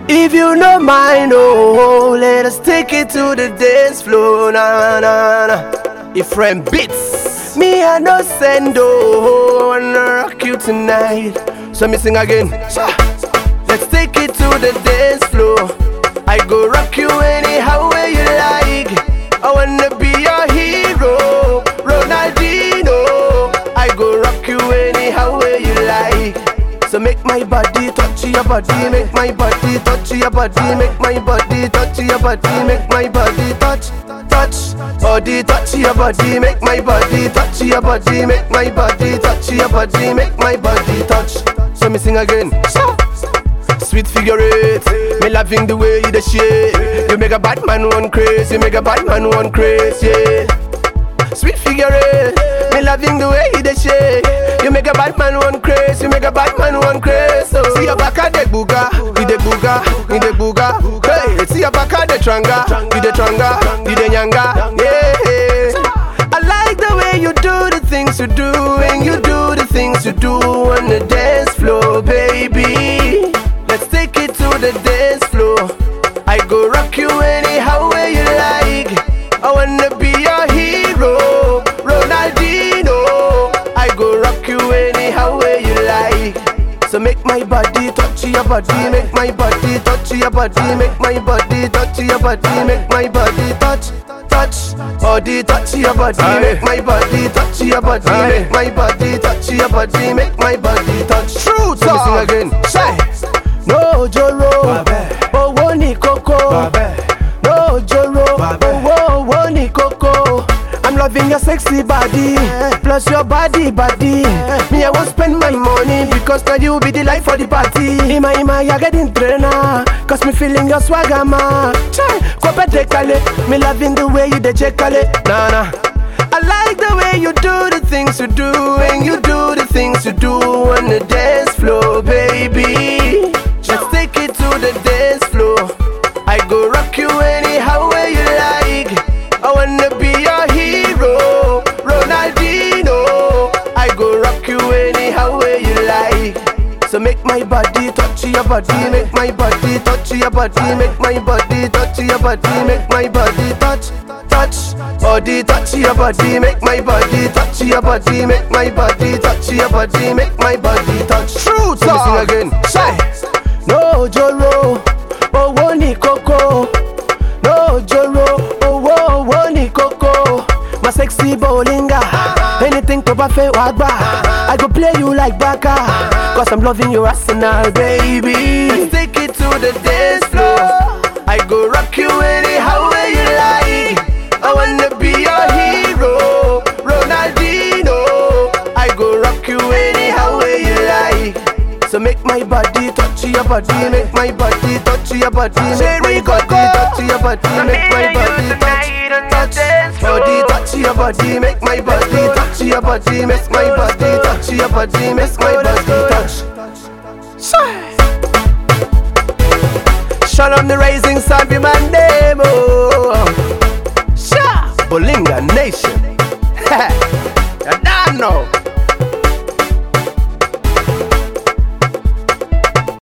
If you no mind, oh, let us take it to the dance floor, na na na. If friend beats, me I no send, oh, wanna rock you tonight. So me sing again. Sha. Let's take it to the dance floor. I go rock you anyhow way you like. I wanna be your hero, Ronaldinho. I go rock you anyhow way you like. So make my body touch your body, make my body touch your body, make my body touch your body, make my body touch, touch, body touch your body, make my body touch your body, make my body touch your body, make my body touch. So me sing again. Sweet figure eight, me loving the way you the shit. You make a bad man one crazy, you make a bad man one crazy. Yeah. Sweet figure eight, me loving the way you the shake. You make a bad man one crazy, you make a bad man one crazy. So see your back at the booga, you the booga, you the booga. Hey, see your back at the tranga, you the tranga, you the nyanga. Yeah. I like the way you do the things you do, and you do the things you do on the dance floor, baby. Let's take it to the dance floor. I go rock you anyhow way you like. I wanna be your hero, Ronaldinho. I go rock you anyhow way you like. So make my body touch your body, make my body touch your body, make my body touch your body, make my body touch, touch, body touch your body, make my body touch your body, make my body touch your body, make my body touch. True talk. Sing again. Say, no joro, owó ní kókó. No joro, owó owó ní kókó. I'm loving your sexy body, plus your body body. Me I won't spend my money because now you be the life for the party. Ima ima ya getting trainer, cause me feeling your swagger ma. Chai, kope dekale, me loving the way you dey jekale. Nah nah. I like the way you do the things you do, and you do the things you do on the dance floor, baby. Let's take it to the dance floor. I go rock you anyhow way you like. I wanna be your hero, Ronaldinho. I go rock you anyhow way you like. So make my body touch your body, make my body touch your body, make my body touch your body, make my body touch, touch, body touch your body, make my body touch your body, make my body touch your body, make my body touch. True talk. Sing again. Say, no joro, owó ní kókó. No joro, owó owó ní kókó. My sexy bowlinga, anything tó bá fẹ́ wá gbà. I go play you like baka, cause I'm loving your arsenal, baby. Let's take it to the dance floor. I go rock you anyhow way you like. I wanna be your hero, Ronaldinho. I go rock you anyhow way you like. So make my body touch your body, make my body touch your body, make my body touch your body, make my body touch, touch, body touch your body, make my body touch your body, make my body touch your body, make my body touch. Shine on the rising sun